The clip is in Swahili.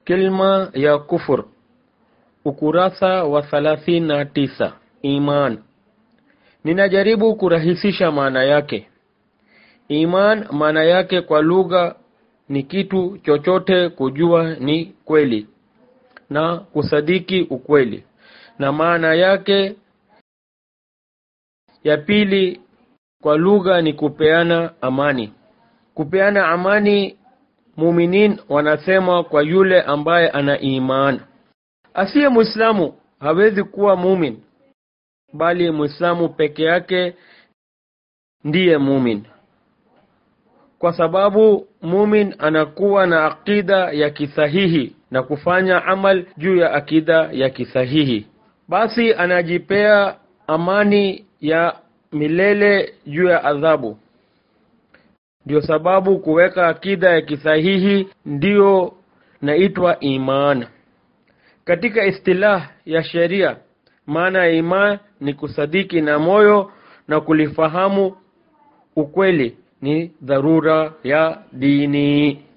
Kilma ya kufur, ukurasa wa thalathini na tisa. Iman. Ninajaribu kurahisisha maana yake. Iman maana yake kwa lugha ni kitu chochote kujua ni kweli na kusadiki ukweli, na maana yake ya pili kwa lugha ni kupeana amani. Kupeana amani, muminin wanasema kwa yule ambaye ana iman. Asiye Muislamu hawezi kuwa mumin, bali Muislamu peke yake ndiye mumin, kwa sababu mumin anakuwa na akida ya kisahihi na kufanya amal juu ya akida ya kisahihi, basi anajipea amani ya milele juu ya adhabu. Ndio sababu kuweka akida ya kisahihi ndiyo naitwa iman. Katika istilah ya sheria, maana ya iman ni kusadiki na moyo na kulifahamu ukweli, ni dharura ya dini.